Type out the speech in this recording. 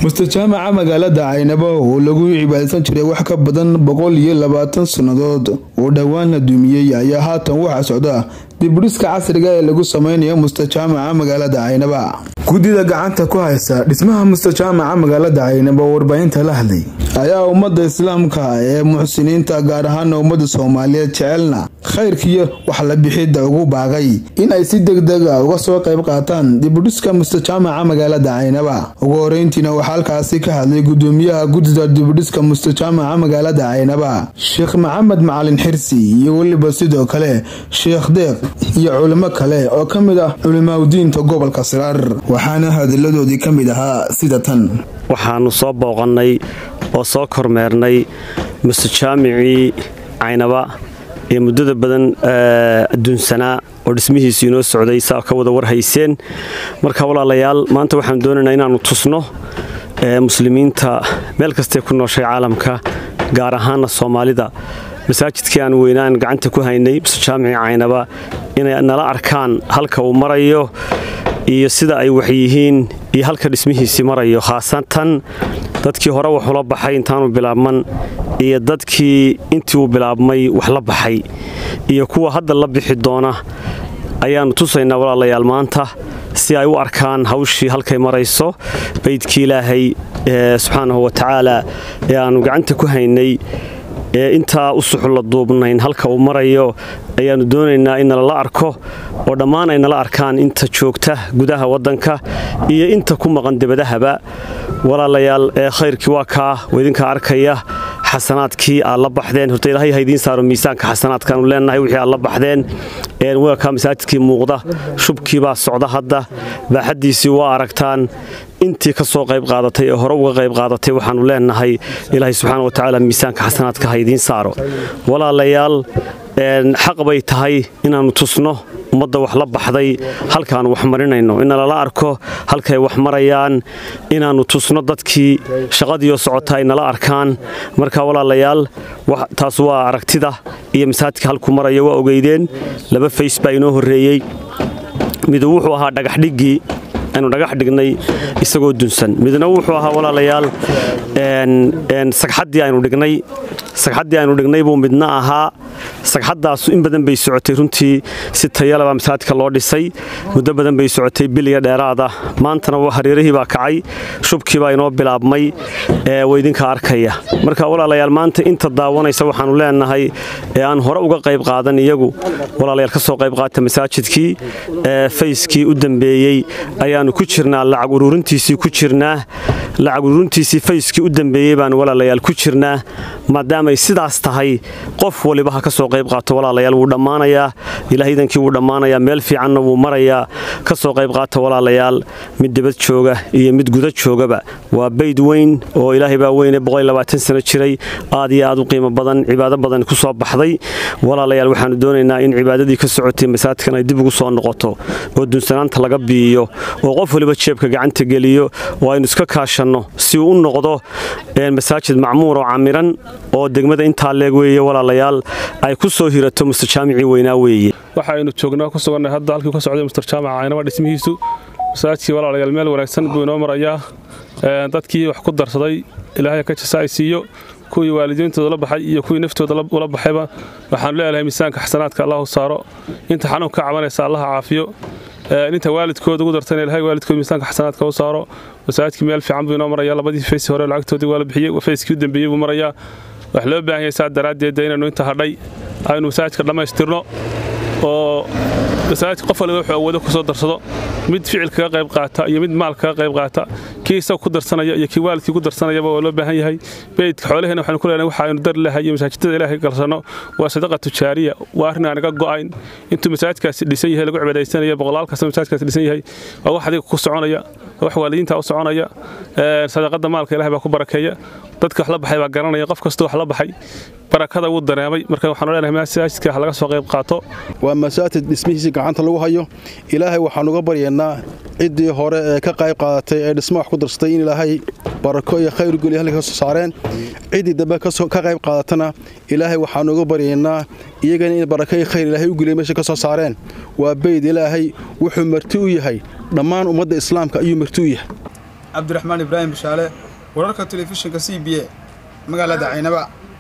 mustajaamaca magaalada caynabo oo lagu cibaadaysan jiray wax ka badan boqol iyo labaatan sannadood oo dhowaan la duumiyey ayaa haatan waxaa socda dibudhiska casriga ee lagu sameynayo mustajaamaca magaalada caynaba guddida gacanta ku haysa dhismaha mustajaamaca magaalada caynaba oo warbaahinta la hadlay ayaa ummadda islaamka ee muxsiniinta gaar ahaana ummadda soomaaliyeed jecelna khayrkiiyo wax la bixidda ugu baaqay in ay si degdega uga soo qayb qaataan dibudhiska mustajaamaca magaalada caynaba ugu horeyntiina waxaa halkaasi ka hadlay gudoomiyaha guddida dibudhiska mustajaamaca magaalada caynaba sheekh maxamed macalin xirsi iyo weliba sidoo kale sheekh deeq iyo culimo kale oo ka mid ah culimaadudiinta gobolka siraar waxaana hadiladoodii ka mid ahaa sida tan waxaannu soo booqannay oo soo kormeernay mustajaamicii caynaba ee muddada badan adduunsanaa oo dhismihiisu inoo socday saa ka wada warhayseen marka walaalayaal maanta waxaanu doonaynaa inaannu tusno muslimiinta meel kastay ku nooshay caalamka gaar ahaana soomaalida masaajidkii aan weynaan gacanta ku haynay mustajaamicii caynaba inay nala arkaan halka uu marayo iyo sida ay waxyihiin iyo halka dhismihiisii marayo khaasatan dadkii hore wax ula baxay intaanu bilaabman iyo dadkii intii uu bilaabmay wax la baxay iyo kuwa hadda la bixi doona ayaannu tusaynaa walaalayaal maanta si ay u arkaan hawshii halkay marayso baydkii ilaahay subxaanahu wa tacaala ee aannu gacanta ku haynay ee intaa u suxulla duubnayn halka uu marayo ayaannu doonaynaa in nalala arko oo dhammaan ay nala arkaan inta joogta gudaha waddanka iyo inta ku maqan debadahaba walaalayaal ee khayrkii waa kaa waidinkaa arkaya xasanaadkii aad la baxdeen horta ilaahay haydiin saaro miisaanka xasanaadkaanu leenahay wixii aad la baxdeen weelkaa masaajidkii muuqda shubkii baa socda hadda baaxaddiisii waa aragtaan intii ka soo qayb qaadatay ee hore uga qayb qaadatay waxaannu leenahay ilaahay subxaana wa tacaala miisaanka xasanaadka haydiin saaro walaalayaal xaq bay tahay inaannu tusno ummadda wax la baxday halkaannu wax marinayno in nalala arko halkay wax marayaan inaannu tusno dadkii shaqadiioo socota ay nala arkaan marka walaalayaal taas waa aragtida iyo masaajidka halku maraya waa ogeydeen laba fays baa inoo horreeyey midu wuxuu ahaa dhagaxdhiggii aynu dhagax dhignay isagoo dunsan midna wuxuu ahaa walaalayaal sagxaddii aynu dhignay sagxaddii aynu dhignay buu midna ahaa sagxaddaasu in badan bay socotay runtii si tayalaba masaajidka loo dhisay muddo badan bay socotay biliya dheeraada maantana hareerihii baa kacay shubkii baa inoo bilaabmay waydinka arkaya marka walaalayaal maanta inta daawanaysa waxaannu leenahay ee aan hore uga qayb qaadan iyagu walaalayaal ka soo qayb qaata masaajidkii fayskii u dambeeyey ayaannu ku jirnaa lacag ururintiisii ku jirnaa lacag ururintiisii fayskii u dambeeyey baanu walaalayaal ku jirnaa maadaamay sidaas tahay qof waliba ha ka soo qayb qaato walaalayaal wuu dhammaanayaa ilaahaydankii wuu dhammaanayaa meel fiicanna wuu marayaa ka soo qayb qaata walaalayaal mid dibad jooga iyo mid guda joogaba waa bayd weyn oo ilaahay baa weyne sano jiray aad iyo aad u qiimo badan cibaado badan ku soo baxday walaalayaal waxaannu doonaynaa in cibaadadii ka socotay masaajidkan ay dib ugu soo noqoto oo dunsanaanta laga biiyo oo qof waliba jeebka gacanta geliyo oo aynu iska kaashanno si uu u noqdo masaajid macmuur oo camiran oo degmada intaa leeg weeye walaalayaal ay ku soo hirato mustajaamicii weynaa weeye waxaynu joognaa ku sugannahay hadda halkii ka socday mustajaamaca caynaba dhismihiisu masaajidkii walaalayaal meel wanaagsan buu inoo marayaa dadkii wax ku darsaday ilaahay ka jasa ay siiyo kuwii waalidiintooda la baxay iyo kuwii naftooda ula baxayba waxaanu leeyahay miisaanka xasanaadka allahu saaro inta xanuun ka cabanaysa allaha caafiyo inta waalidkooda ugu dartana ilahay waalidkooda miisaanka xasanaadka u saaro masaajidkii meel fiican buu inoo maraya labadii faysi hore lacagtoodii waa la bixiyey fayskii u dambeeyey buu marayaa wax loo baahan yahay saa daraaddeeda inaynu inta hadhay aynu masaajidka dhammaystirno oo masaajidka qof waliba wuxuu awoodo ku soo darsado mid ficil kaga qayb qaata iyo mid maal kaga qayb qaata kii isaga ku darsanaya iyo kii waalidkii ku darsanayaba waa loo baahan yahay beydka xoolaheena waxaanu ku leenahay waxa aynu dari lahay iyo masaajidada ilaahay galsanno waa sadaqa tujaariya waa arrin aan naga go'ayn intuu masaajidkaasi dhisan yahay lagu cibaadaysanaya boqolaal kasta masaajidkaasi dhisan yahay waa wax adiga ku soconaya wax waalidiinta u soconaya sadaqada maalka ilahay baa ku barakeeya dadka wax la baxay baa garanaya qof kasta wax la baxay barakada wuu dareemay marka waxaanu leenahay masaajidka wax laga soo qayb qaato waa masaajid dhismihiisii gacanta lagu hayo ilaahay waxaan uga baryaynaa ciddii hore ee ka qayb qaadatay ee dhismo wax ku darsatay in ilaahay barako iyo khayr geliya halka ka soo saareen ciddii dambe ka qayb qaadatana ilaahay waxaan uga baryaynaa iyagana in barako iyo khayr ilaahay u geliya meesha ka soo saareen waa bayd ilaahay wuxuu marti u yahay dhammaan ummadda islaamka ayuu marti u yahay cabdiraxmaan ibraahim bashaale wararka telefishinka c b a magaalada caynaba